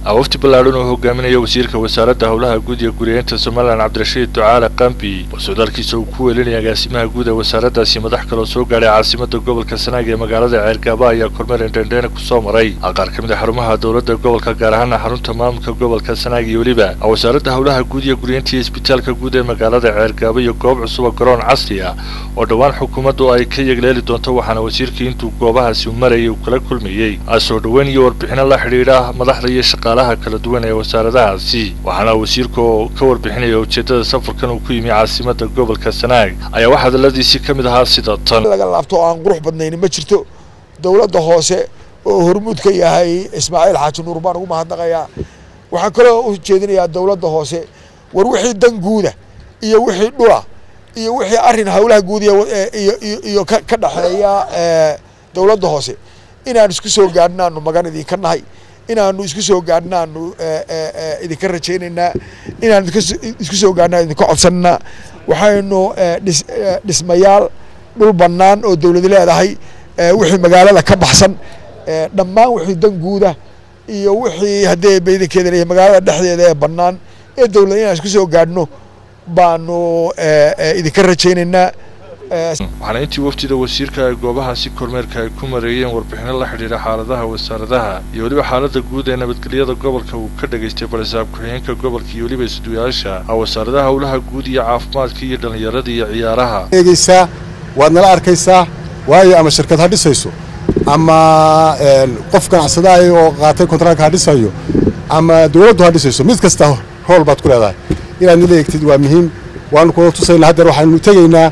wafdi ballaadhan oo hogaaminaya wasiirka wasaaradda howlaha guud iyo guriyeynta somalilan cabdirashiid ducaale qambi oo socdaalkiisa uu ku weelinaya agaasimaha guud ee wasaaraddaasi madax kaloo soo gaadhay caasimada gobolka sanaag ee magaalada ceergaaba ayaa kormeer indhendheena kusoo maray qaar ka mid a xarumaha dowladda gobolka gaar ahaana xarunta maamulka gobolka sanaag iyo weliba wasaaradda howlaha guud iyo guriyeynta iyo isbitaalka guud ee magaalada ceergaaba iyo goob cusuba garoon casri ah oo dhowaan xukuumaddu ay ka yegleeli doonto waxaana wasiirkii intuu goobahaasi marayay uu kala kulmayey soo dhoweyn iyo warbixino la xidhiidha madaxda iyo shaqaalaha kala duwan ee wasaaradahaasi waxaana wasiirka oo ka warbixinaya ujeeddada safarkan uu ku yimi caasimada gobolka sanaag ayaa wax hadalladiisii ka mid ahaa sida tan laga laabto oo aan qurux badnayni ma jirto dowladda hoose oo hormuud ka yahay ismaaciil xaaji nuur baan ugu mahadnaqayaa waxaan kaloo u jeedinayaa dowladda hoose war wixii dan guuda iyo wixii dhula iyo wixii arrin howlaha guud iyo ka dhexeeya dowladda hoose inaanu isku soo gaadhnaanu magan idinka nahay inaanu isku soo gaadhnaanu idinka rajaynaynaa inaanu isku soo gaadhnaa idinka codsananaa waxaynu dhismayaal dhul bannaan oo dowlad leedahay wixii magaalada ka baxsan dhammaan wixii dan guuda iyo wixii haddee baydankeeda leeyahay magaalada dhexdeeda ee bannaan ee dowlad inaan isku soo gaadhno baanu idinka rajaynaynaa waxaana intii wafdida wasiirka ay goobahaasi kormeerka ay ku mareeyeen warbixino la xidhiidha xaaladaha wasaaradaha iyo weliba xaalada guud ee nabadgelyada gobolka uu ka dhagaystay barisaab ku-xigeenka gobolka iyo weliba isduyaasha wasaaradaha howlaha guud iyo caafimaadka iyo dhallinyarada iyo ciyaaraha eegeysaa waad nala arkaysaa waayo ama shirkad ha dhisayso ama qof ganacsadaay oo qaatay kontraalka ha dhisayo ama dowladdu ha dhisayso mid kasta hool baad ku leedahay inaad nala eegtid waa muhiim waanu kula tusaynaa haddeer waxaanu tegaynaa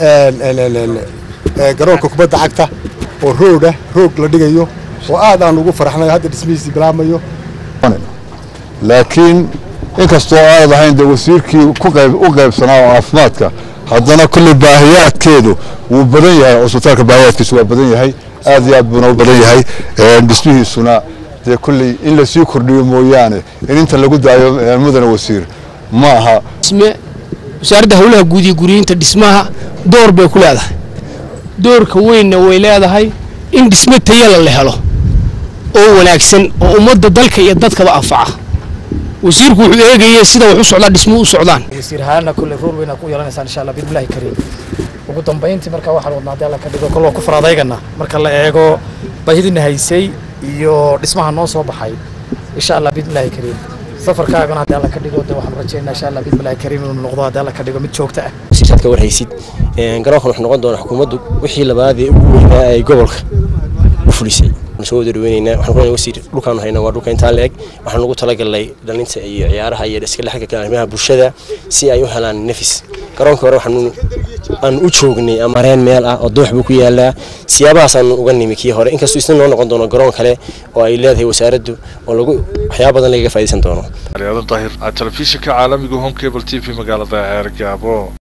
garoonka kubadda cagta oo roogah roog la dhigayo oo aad aan ugu faraxnayo hadda dhismihiisii bilaabmayo laakiin inkastoo aad ahayn dee wasiirkii u qaybsanaa oo caafimaadka haddana kulley baahiyaadkeedu wuu badan yahay cusbitaalka baahiyaadkiisu waa badan yahay aad iyo aad buuna u badan yahay dhismihiisuna dee kulley in lasii kordhiyo mooyaane in inta lagu daayo mudane wasiir ma aha wasaaradda howlaha guud iyo guriyeynta dhismaha door bay ku leedahay doorka weynna way leedahay in dhismo tayala la helo oo wanaagsan oo ummadda dalka iyo dadkaba anfaca wasiirku wuxuu eegayay sida wax u socdaa dhismuhu u socdaan wasiir ahaana kulle rool weyn ku yeelanaysaan insha allah bidmillahi kariim ugu dambayntii marka waxaan wadnaa haddii alla ka dhigo kol waa ku faraadaygana marka la eego baahidina haysay iyo dhismaha noo soo baxay insha allah bidmillahi kariim safarkaagana haddii alla ka dhigo de waxaan rajaynaa insha allah bidmillahi kariim inuu noqdo haddii alla ka dhigo mid joogto ah siirsaad ka warhaysid garoonkan wuxuu noqon doonaa xukuumaddu wixii labaad ee ugu weynaa ay gobolka u fulisay soo wada dhaweynaynaa waxaan ku wasiir dhulkaanu haynaa waa dhulka intaa leeg waxaan ugu talagalnay dhalinta iyo ciyaaraha iyo iska dhexgalka arrimaha bulshada si ay u helaan nafis garoonka hore waxaanu aan u joognay amareen meel ah oo doox buu ku yaalaa siyaabahaasaan uga nimi kii hore inkastoo isna noo noqon doono garoon kale oo ay leedahay wasaaraddu oo lagu waxyaaba badan lagaga faa'iidaysan doono daahir telefishinka caalamiga home cable t v magaalada ceergaabo